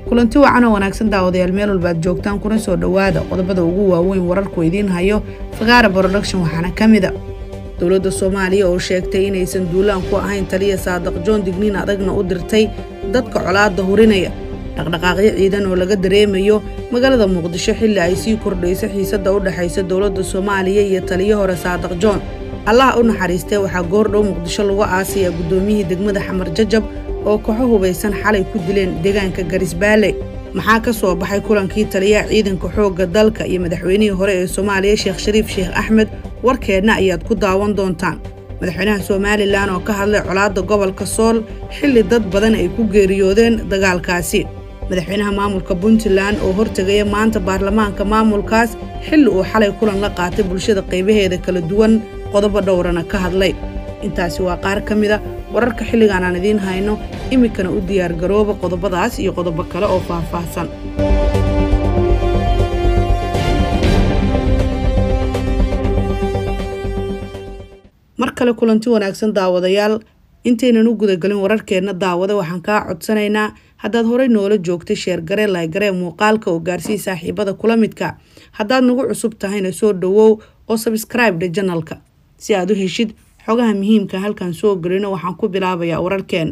kulanti wacan oo wanaagsan daawadayaal meel walba aad joogtaan kuna soo dhowaada qodobada ugu waaweyn wararku idiin hayo fakaara production waxaana ka mida dowladda soomaaliya oo sheegtay inaysan duulaan ku ahayn taliya saadaq joon digniin adagna u dirtay dadka colaadda hurinaya dhaqdhaqaaqyo ciidan oo laga dareemayo magaalada muqdisho xilli ay sii kordhayso xiisadda u dhexaysa dowladda soomaaliya iyo taliyo hore saadaq joon allaha u naxariistee waxaa goordhow muqdisho lagu aasaya guddoomiyihii degmada xamar jajab oo kaxo hubaysan xalay ku dileen deegaanka garisbaale maxaa ka soo baxay kulankii taliyaha ciidanka xoogga dalka iyo madaxweynihii hore ee soomaaliya sheekh shariif sheekh axmed warkeedna ayaad ku daawan doontaan madaxweynaha somalilan oo ka hadlay colaadda gobolka sool xilli dad badan ay ku geeriyoodeen dagaalkaasi madaxweynaha maamulka puntland oo hortegaya maanta baarlamaanka maamulkaas xilli uu xalay kulan la qaatay bulshada qaybaheeda kala duwan qodobo dhowrana ka hadlay intaasi waa qaar ka mida wararka xilligan aan idiin hayno iminkana u diyaargarooba qodobadaas iyo qodobo kale oo faahfaahsan mar kale kulanti wanaagsan daawadayaal intaynan u gudagelin wararkeenna daawada waxaan kaa codsanaynaa haddaad horey noola joogtay sheergare laygaree muuqaalka oo gaarsii saaxiibada kula midka haddaad nagu cusub tahayna soo dhowow oo sabskraibedha janalka si aad u heshid xogaha muhiimka halkan soo gelino waxaan ku bilaabayaa wararkeena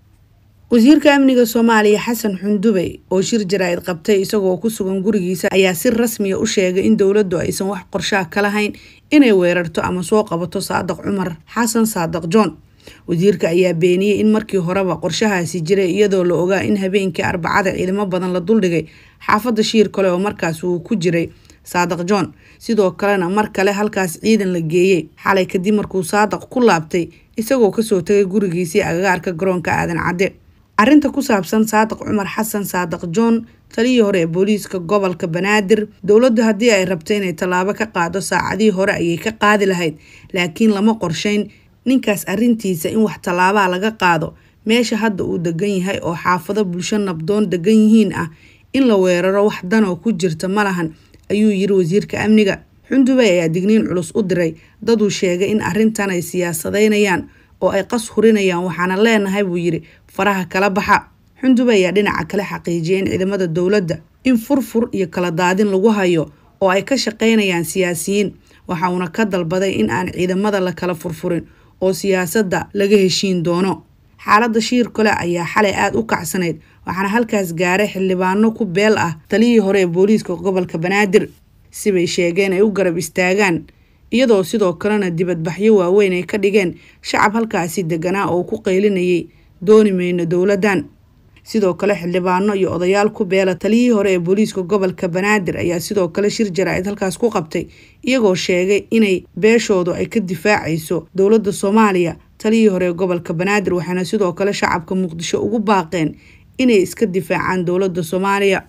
wasiirka amniga soomaaliya xasan xundubey oo shir jaraa'id qabtay isagoo ku sugan gurigiisa ayaa si rasmiya u sheegay in dowladdu aysan wax qorshaha ka lahayn inay weerarto ama soo qabato saadaq cumar xasan saadaq john wasiirka ayaa beeniyey in markii horeba qorshahaasi jiray iyadoo la ogaa in habeenkii arbacada ciidamo badan la duldhigay xaafadda shiir kale oo markaas uu ku jiray saadaq john sidoo kalena mar kale halkaas ciidan la geeyey xalay kadib markuu saadaq ku laabtay isagoo kasoo tagay gurigiisii agagaarka garoonka aadan cadde arrinta ku saabsan saadaq cumar xasan saadaq john taliyii hore ee booliiska gobolka banaadir dowladdu haddii ay rabto inay tallaabo ka qaado saacadihii hore ayay ka qaadi lahayd laakiin lama qorshayn ninkaas arrintiisa in wax tallaabaa laga qaado meesha hadda uu degan yahay oo xaafado bulsho nabdoon degan yihiin ah in la weeraro wax danoo ku jirta ma lahan ayuu yiri wasiirka amniga xundubey ayaa digniin culus u diray daduu sheegay in arrintan ay siyaasadeynayaan oo ay qas hurinayaan waxaana leenahay buu yidhi faraha kala baxa xundubey ayaa dhinaca kale xaqiijiyay in ciidamada dowladda in furfur iyo kala daadin lagu hayo oo ay ka shaqaynayaan siyaasiyiin waxa uuna ka dalbaday in aan ciidamada la kala furfurin oo siyaasadda laga heshiin doono xaaladda shiir kale ayaa xalay aada u kacsanayd waxaana halkaas gaaray xildhibaano ku beel ah taliyii hore ee booliiska gobolka banaadir sibay sheegeen ay u garab istaagaan iyadoo sidoo kalena dibadbaxyo waaweyn ay ka dhigeen shacab halkaasi deganaa oo ku qaylinayay dooni mayno dowladdan sidoo kale xildhibaano iyo odayaal ku beela taliyihii hore ee booliiska gobolka banaadir ayaa sidoo kale shir jaraa'id halkaas ku qabtay iyagoo sheegay inay beeshoodu ay ka difaacayso dowladda soomaaliya taliyii hore ee gobolka banaadir waxaana sidoo kale shacabka muqdisho ugu baaqeen inay iska difaacaan dowladda soomaaliya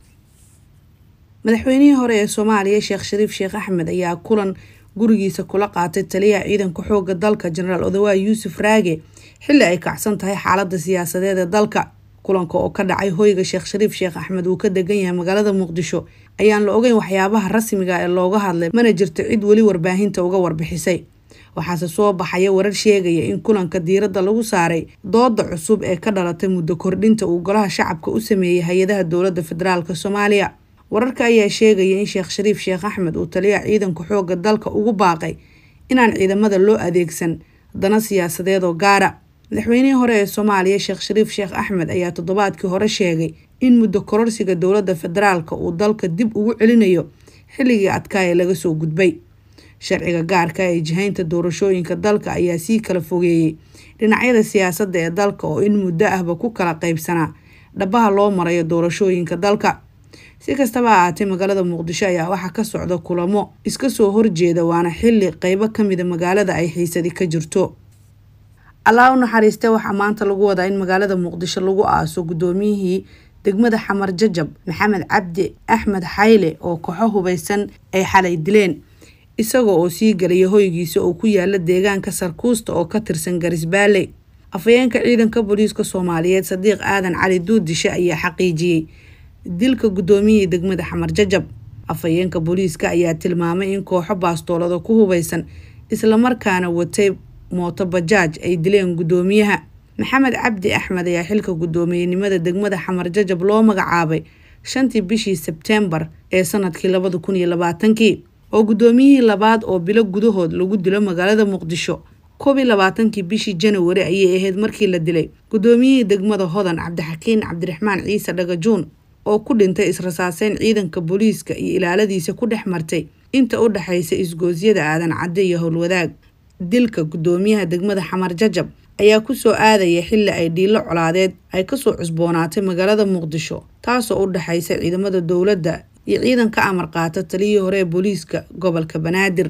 madaxweynihii hore ee soomaaliya sheekh shariif sheekh axmed ayaa kulan gurigiisa kula qaatay taliyaha ciidanka xooga dalka jenaraal odawaay yuusuf raage xilli ay kacsan tahay xaaladda siyaasadeed ee dalka kulanka oo ka dhacay hoyga sheekh shariif sheekh axmed uu ka degan yahay magaalada muqdisho ayaan la ogeyn waxyaabaha rasmiga ee looga hadlay mana jirto cid weli warbaahinta uga warbixisay waxaase soo baxaya warar sheegaya in kulanka diiradda lagu saaray dooda cusub ee ka dhalatay muddo kordhinta uu golaha shacabka u sameeyey hay-adaha dowladda federaalk soomaaliya wararka ayaa sheegaya in sheekh shariif sheekh axmed uu taliyaha ciidanka xoogga dalka ugu baaqay inaan ciidamada loo adeegsan dana siyaasadeed oo gaara madaxweynihii hore ee soomaaliya sheekh shariif sheekh axmed ayaa toddobaadkii hore sheegay in muddo kororsiga dowladda federaalk uu dalka dib ugu celinayo xilligii adkaaya laga soo gudbay sharciga gaarka ee jihaynta doorashooyinka dalka ayaa sii kala fogeeyey dhinacyada siyaasadda ee dalka oo in muddo ahba ku kala qaybsanaa dhabaha loo marayo doorashooyinka dalka si kastaba ha ahaatee magaalada muqdisho ayaa waxaa ka socda kulamo iska soo horjeeda waana xilli qeybo kamida magaalada ay xiisadi ka jirto allah u naxariiste waxaa maanta lagu wadaa in magaalada muqdisho lagu aaso guddoomiyihii degmada xamar jajab maxamed cabdi axmed xayle oo kooxo hubaysan ay xalay dileen isagoo oo sii galaya hoygiisa oo ku yaala deegaanka sarkuusta oo ka tirsan garisbaale afhayeenka ciidanka booliiska soomaaliyeed sadiiq aadan cali duudishe ayaa xaqiijiyey dilka guddoomiyihii degmada xamar jajab afhayeenka booliiska ayaa tilmaamay in kooxo baastoolada ku hubaysan islamarkaana watay mooto bajaaj ay dileen guddoomiyaha maxamed cabdi axmed ayaa xilka guddoomiyenimada degmada xamar jajab loo magacaabay shantii bishii sebteembar ee sanadkii labada kun iyo labaatankii oo guddoomiyihii labaad oo bilo gudahood lagu dilo magaalada muqdisho koob iyo labaatankii bishii janawari ayay ahayd markii la dilay guddoomiyihii degmada hodan cabdixakiin cabdiraxmaan ciise dhagajuun oo ku dhintay israsaaseyn ciidanka booliiska iyo ilaaladiisa ku dhex martay inta u dhexaysa isgoosyada aadan cadde iyo howlwadaag dilka guddoomiyaha degmada xamar jajab ayaa kusoo aadaya xilli ay dhiilo colaadeed ay kasoo cusboonaatay magaalada muqdisho taasoo u dhexaysa ciidamada dowladda iyo ciidan ka amar qaata taliyii hore ee booliiska gobolka banaadir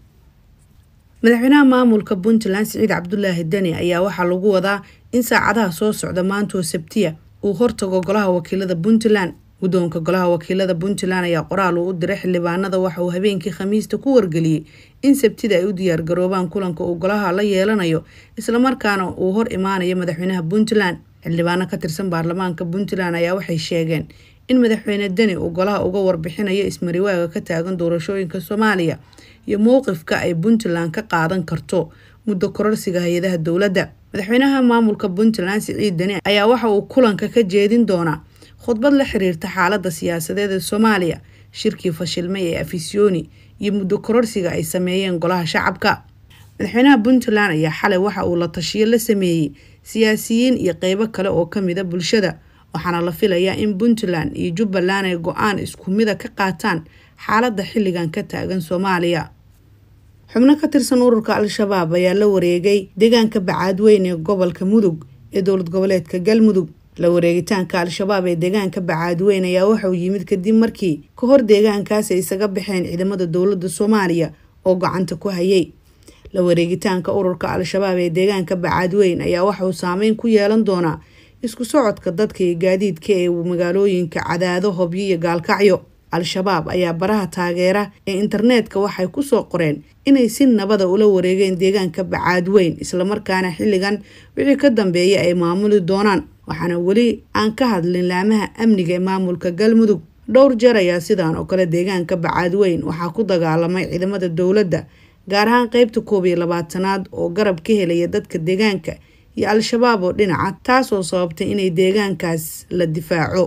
madaxweynaha maamulka puntland siciid cabdulaahi deni ayaa waxaa lagu wadaa in saacadaha soo socda maantoo sabtiya uu hortago golaha wakiilada puntland guddoonka golaha wakiilada puntland ayaa qoraal uu u diray xildhibaanada waxa uu habeenkii khamiista ku wargeliyey in sabtida ay u diyaargaroobaan kulanka uu golaha la yeelanayo islamarkaana uu hor imaanayo madaxweynaha puntland xildhibaano ka tirsan baarlamaanka puntland ayaa waxay sheegeen in madaxweyne deni uu golaha uga warbixinayo ismariwaaga ka taagan doorashooyinka soomaaliya iyo mowqifka ay puntland ka qaadan karto muddo kororsiga hay-adaha dowladda madaxweynaha maamulka puntland siciid deni ayaa waxa uu kulanka ka jeedin doonaa khudbad la xiriirta xaalada siyaasadeed ee soomaaliya shirkii fashilmay ee afisyooni iyo muddo kororsiga ay sameeyeen golaha shacabka madaxweynaha puntland ayaa xalay waxa uu la tashiyo la sameeyey siyaasiyiin iyo qeybo kale oo kamida bulshada waxaana la filayaa in puntland iyo jubbaland ay go-aan isku mida ka qaataan xaaladda xilligan ka taagan soomaaliya xubno ka tirsan ururka al-shabaab ayaa la wareegay deegaanka bacaadweyn ee gobolka mudug ee dowlad goboleedka galmudug la wareegitaanka al-shabaab ee deegaanka bacaadweyn ayaa waxauu yimid kadib markii ka hor deegaankaas ay isaga baxeen ciidamada dowladda soomaaliya oo gacanta ku hayay la wareegitaanka ururka al-shabaab ee deegaanka bacaadweyn ayaa waxauu saameyn ku yeelan doonaa isku socodka dadka iyo gaadiidka ee magaalooyinka cadaado hobyo iyo gaalkacyo al-shabaab ayaa baraha taageera ee internetka waxay kusoo qoreen inay si nabada ula wareegeen deegaanka bacaadweyn islamarkaana xilligan wixii ka dambeeya ay maamuli doonaan waxaana weli aan ka hadlin laamaha amniga ee maamulka galmudug dhowr jeer ayaa sidan oo kale deegaanka bacaadweyn waxaa ku dagaalamay ciidamada dowladda gaar ahaan qeybta koob iyo labaatanaad oo garab ka helaya dadka deegaanka iyo al-shabaab oo dhinaca taasoo sababtay inay deegaankaas la difaaco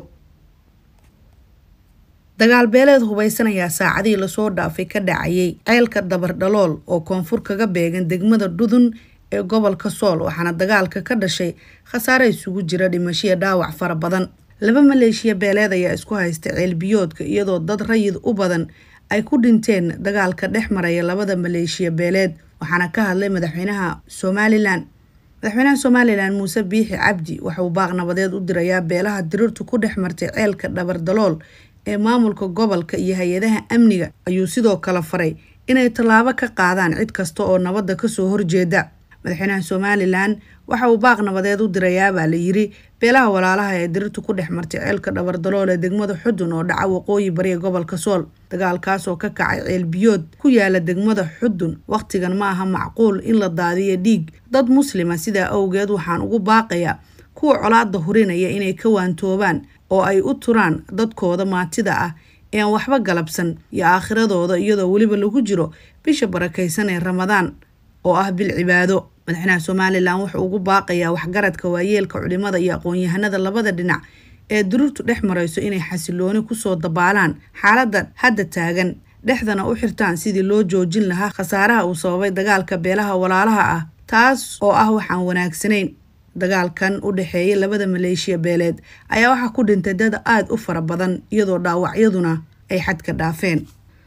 dagaal beeleed hubaysan ayaa saacadihii lasoo dhaafay ka dhacayay ceelka dabardhalool oo koonfur kaga beegan degmada dhudun ee gobolka sool waxaana dagaalka ka dhashay khasaare isugu jira dhimashiya dhaawac fara badan laba maleeshiya beeleed ayaa isku haysta ceelbiyoodka iyadoo dad rayid u badan ay ku dhinteen dagaalka dhex maraya labada maleeshiya beeleed waxaana ka hadlay madaxweynaha somalilan madaxweynaha somalilan muuse biixi cabdi waxauu baaq nabadeed u dirayaa beelaha dirirtu ku dhex martay ceelka dhabardalool ee maamulka gobolka iyo hay-adaha amniga ayuu sidoo kale faray inay tallaabo ka qaadaan cid kasta oo nabadda kasoo horjeeda madaxweynaha somalilan waxa uu baaq nabadeed u dirayaabaa la yiri beelaha walaalaha ee dirirtu ku dhex martay ceelka dhabardalool ee degmada xudun oo dhaca waqooyi bari ee gobolka sool dagaalkaas oo ka kacay ceel biyood ku yaala degmada xudun wakhtigan ma aha macquul in la daadiyo dhiig dad muslima sidaa awgeed waxaan ugu baaqayaa kuwa colaada hurinaya inay ka waantoobaan oo ay u turaan dadkooda maatida ah ee aan waxba galabsan iyo aakhiradooda iyadoo weliba lagu jiro bisha barakaysan ee ramadaan oo ah bil cibaado madaxweynaha somalilan wuxuu ugu baaqayaa waxgaradka waayeelka culimada iyo aqoon-yahanada labada dhinac ee durirtu dhex marayso inay xasilooni kusoo dabaalaan xaaladda hadda taagan dhexdana u xirtaan sidii loo joojin lahaa khasaaraha uu sababay dagaalka beelaha walaalaha ah taas oo ah waxaan wanaagsanayn dagaalkan u dhexeeya labada maleeshiya beeleed ayaa waxaa ku dhintay dad aada u fara badan iyadoo dhaawacyaduna ay xadka dhaafeen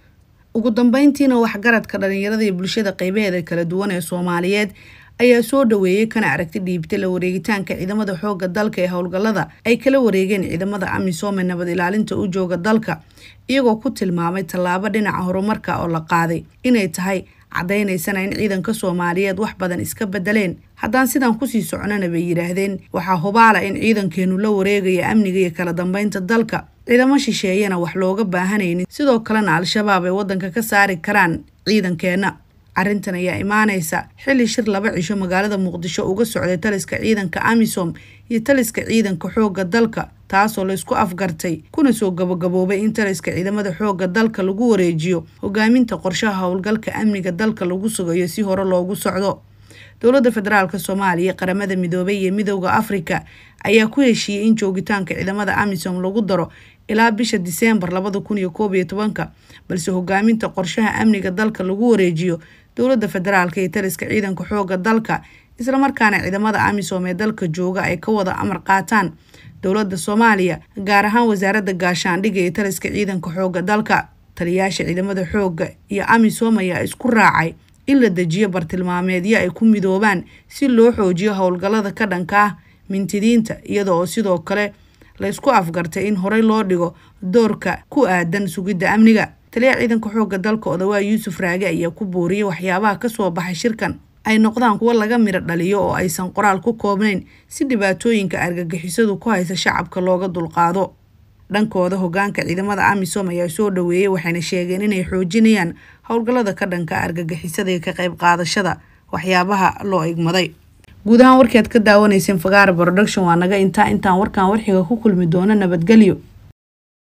ugu dambeyntiina waxgaradka dhalinyarada iyo bulshada qeybaheeda kala duwan ee soomaaliyeed ayaa soo dhaweeyey kana aragti dhiibtay la wareegitaanka ciidamada xooga dalka ee howlgallada ay kala wareegeen ciidamada amisom ee nabad ilaalinta u jooga dalka iyagoo ku tilmaamay tallaabo dhinaca horumarka oo la qaaday inay tahay caddaynaysana in ciidanka soomaaliyeed wax badan iska bedeleen haddaan sidaan kusii soconana bay yidhaahdeen waxaa hubaala in ciidankeenu la wareegaya amniga iyo kala dambeynta dalka ciidamo shisheeyana wax looga baahanaynin sidoo kalena al-shabaab ay waddanka ka saari karaan ciidankeenna arrintan ayaa imaanaysa xilli shir laba cisho magaalada muqdisho uga socday taliska ciidanka amisom iyo taliska ciidanka xoogga dalka taasoo laysku afgartay kuna soo gabagaboobay in taliska ciidamada xoogga dalka lagu wareejiyo hogaaminta qorshaha howlgalka amniga dalka lagu sugayo si hore loogu socdo dowladda federaalk soomaaliya qaramada midoobay iyo midooda afrika ayaa ku heshiiyey in joogitaanka ciidamada amisom lagu daro ilaa bisha diseembar labada kun iyo koob iyo tobanka balse hogaaminta qorshaha amniga dalka lagu wareejiyo dowladda federaalk iyo taliska ciidanka xooga dalka islamarkaana ciidamada amisom ee dalka jooga ay ka wada amar qaataan dowladda soomaaliya gaar ahaan wasaaradda gaashaandhigga iyo taliska ciidanka xooga dalka taliyaasha ciidamada xooga iyo amisom ayaa isku raacay in la dejiyo bartilmaameedyo ay ku midoobaan si loo xoojiyo howlgallada ka dhanka ah mintidiinta iyada oo sidoo kale la ysku afgartay in horey loo dhigo doorka ku aadan sugidda amniga taliyaha ciidanka xooga dalka odawaa yuusuf raage ayaa ku booriyey waxyaabaha kasoo baxay shirkan ay noqdaan kuwo laga midho dhaliyo oo aysan qoraal ku koobnayn si dhibaatooyinka argagixisadu ku haysa shacabka looga dulqaado dhankooda hogaanka ciidamada amisom ayaa soo dhaweeyey waxayna sheegeen inay xoojinayaan howlgallada ka dhanka argagixisada iyo ka qayb qaadashada waxyaabaha loo igmaday guud ahaan warkii aad ka daawanayseen fagaara production waa naga intaa intaan warkan warxiga ku kulmi doono nabadgelyo